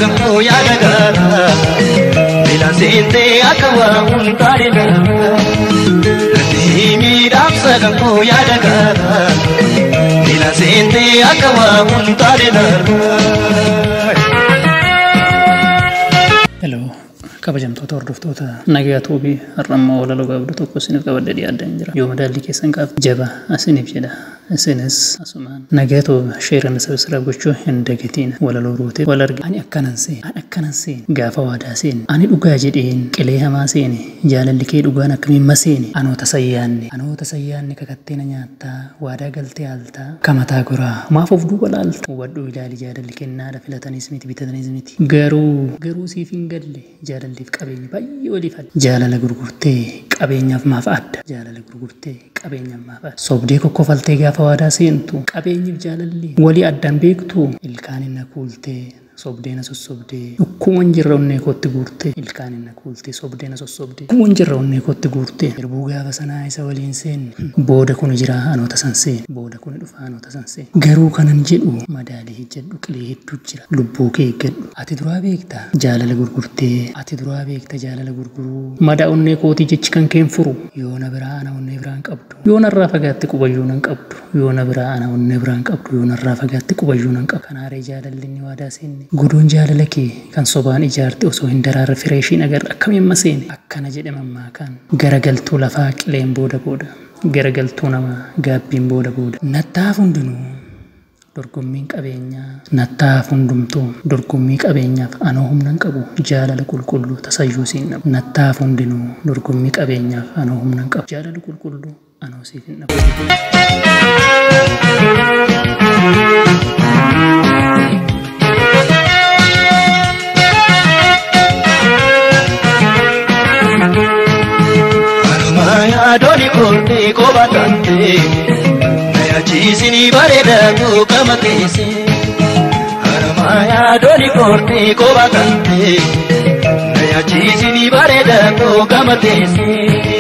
kan koo yaada gaara Miila seentee akka waa hundaa'e gaara Natti miidhamsa kan koo yaada gaara Miila seentee akka waa hundaa'e gaara Hello, kabajamtoota hordoftoota nagaa tuubii har'ammoo walaloo gaabduu tokko isiniif qabadde dhiyaadhaan jira. Yoo madaalli keessan qaaf jaba isiniif jedha. Isinis asumaan nagaa tuuba sheerana sabsira gochuu hin dagatiin walaloo ruute wal arge. Ani akkanan seen, ani akkanan seen, gaafa waadaa seen, ani dhugaa jedheen qilee hamaa seene, jaalalli kee dhugaan akkamiin maseene, anoota sayyaanne, anoota sayyaanne kakatteena nyaattaa, waadaa galtee haaltaa, kamataa goraa, maaf of duuba laalta. Hubadhuu ilaali jaalalli kennaadha filatanis miti bitatanis miti. Garuu, garuu siif hin galle jaalalliif qabeenyi baay'ee waliif adda. Jaalala gurgurtee qabeenyaaf maaf adda. Jaalala gurgurtee qabeenyaaf maaf adda. Sobdee kokkofaltee gaafa waadaa seentu qabeenyiif jaalalli walii addaan beektu ilkaan inni kuultee sobdeena sossobdee dhukkuman jirra onnee kootti guurtee ilkaan inni kuultee sobdeena sossobdee dhukkuman jirra onnee kootti guurtee erbuu gaafa sanaa isa waliin seenne booda kun jira anoota san seene booda kun dhufa anoota san seene garuu kanan jedhu madaalii jedhu qilee hedduu jira lubbuu kee eeggadhu ati duraa beekta jaalala gurgurtee ati duraa beekta jaalala gurguruu madaa onnee kootii jechi kan keen furu yoona biraa ana onnee biraan qabdu yoona irraa fagaatti qubayyuu nan qabdu yoona biraa ana onnee biraan qabdu yoona irraa fagaatti qubayyuu nan qabdu kanaaree jaalalli inni waadaa seenne godoon jaalala kee kan sobaan ijaarte osoo hin daraarre fireeshiin agarra akkamiin maseene akkana jedhe mammaakaan garagaltuu lafaa qileen booda booda garagaltuu namaa gaabbiin booda booda nattaaf hundinuu dorgommiin qabeenyaa nattaaf hundumtuu dorgommii qabeenyaaf anoo humnan qabu jaalala qulqulluu tasayyuu siin dhabu nattaaf hundinuu dorgommii qabeenyaaf anoo humnan qabu jaalala qulqulluu anoo siif hin dhabu. yaadoni koortee qoba taate na yaachisini bareedatu qama keesse harama yaadoni koortee qoba taate na yaachisini bareedatu qama keesse.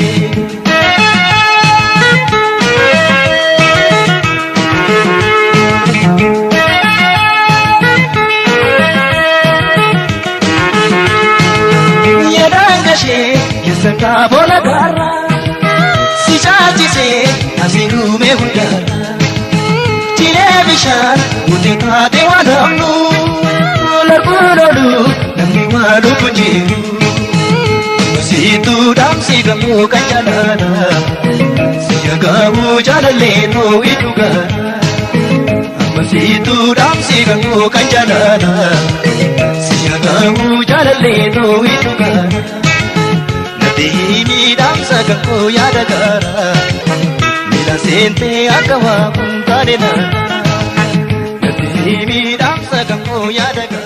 Yedaan gashee keessa kaaboola gaara. si chaachise asiin uume hundaara. Jiree bishaan uti taate waan hamnu larbuun oolu namni waan dhufu jiru. Siituu dhaamsi gamoo kan jaalala siya gamoo jaalallee too iddoo gaara. Amma siituu dhaamsi gamoo kan jaalala siya gamoo jaalallee too iddoo gaara. Deemi dhaamsa gakkoo yaada gaara Miila seentee akka waa kun taane naara Deemi dhaamsa gakkoo yaada gaara